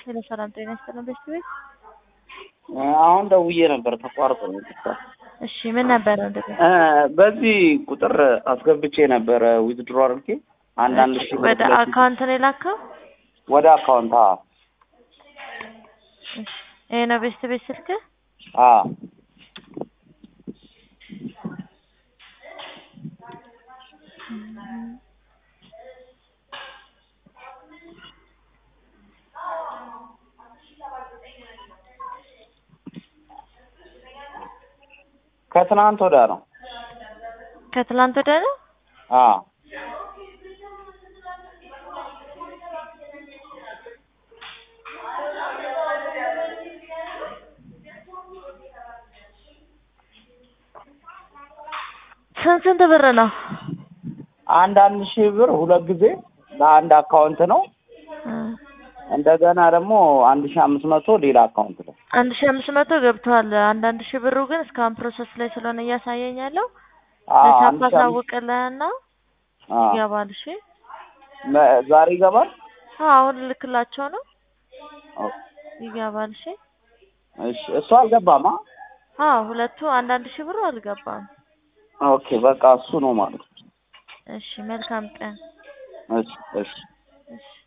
ሄሎ ሰላም ጤና ይስጥልን ቤስት ቤት። አሁን ደውዬ ነበር ተቋርጦ ነው የጠፋው። እሺ ምን ነበረ እንደዚህ? እ በዚህ ቁጥር አስገብቼ ነበረ ዊዝድሮ አድርጌ አንዳንድ ሺህ ብር ወደ ሁለት ሺህ አካውንት ነው የላከው? ወደ አካውንት አ እሺ ይሄ ነው ቤስት ቤት ስልክ? አ ከትናንት ወዲያ ነው። ከትላንት ወዲያ ነው? አ ስንት ስንት ብር ነው? አንድ አንድ ሺህ ብር ሁለት ጊዜ በአንድ አካውንት ነው። እ እንደገና ደግሞ አንድ ሺህ አምስት መቶ ሌላ አካውንት ነው። አንድ ሺህ አምስት መቶ ገብቷል። አንዳንድ ሺህ ብሩ ግን እስካሁን ፕሮሰስ ላይ ስለሆነ እያሳየኝ ያለው አ አንድ ለቻፓ ሺህ አምስት ሳውቅልህና አ ይገባል። እሺ መ- ዛሬ ይገባል። አዎ አሁን ልክላቸው ነው ኦ፣ ይገባል። እሺ እሺ እሱ አልገባማ። አዎ ሁለቱ አንዳንድ ሺህ ብሩ አልገባም። ኦኬ በቃ እሱ ነው ማለት ነው። እሺ መልካም ቀን። እሺ እሺ እሺ